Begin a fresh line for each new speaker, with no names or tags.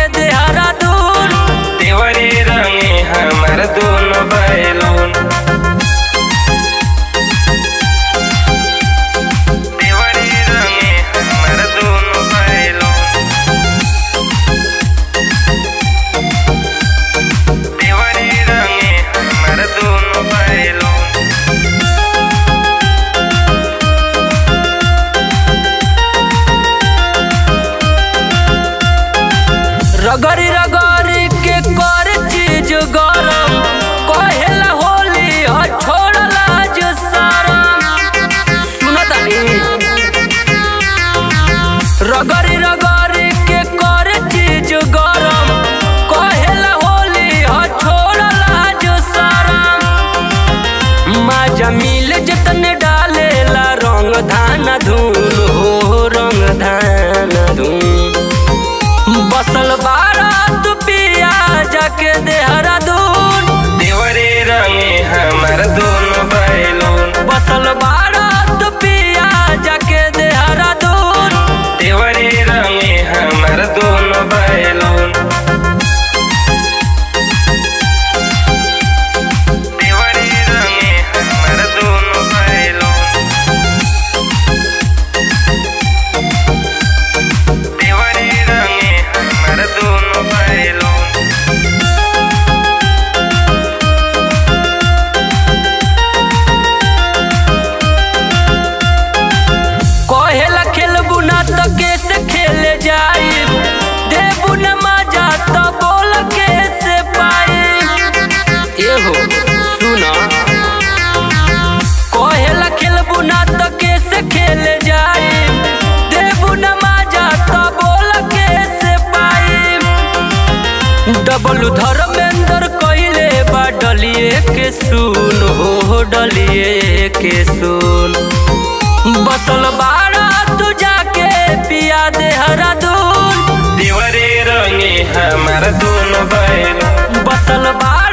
देहरादून
देवरे रंगे हमर दोनों बैलून देवरे रंगे हमर दोनों बैलून देवरे रंगे हमर दोनों बैलून
रगड़ी रगड़ी के कर चीज गरम कहेला होली ह छोड़ला जो शरम सुनतानी रगड़ी रगड़ी के कर चीज गरम कहेला होली ह छोड़ला जो शरम माजा मिल जतने डालेला रंग धान धूल हो रंग धान धूल बसल बारात पिया जाके देहरादून
देवरे रंगे हमर दोनों बैलून
बसल बारात पिया जाके देहरादून
देवरे रंगे हमर दोनों बैलून देवरे रंगे हमर दोनों बैलून देवरे रंगे हमर दोनों बैलून
कहेला खेलबू ना तो कैसे खेले जाई देबू न मजा तो बोल कैसे पाई एहो सुना कहेला खेलबू ना तो कैसे खेले जाई देबू न मजा तो बोल कैसे पाई डबल धर्मेंद्र कइले बा डलिए के सुन हो डलिए के सुन बसल बाड़ा तू जाके पिया देहरादून
देवरे रंगे हमर दोनों बैलून
बसल बाड़ा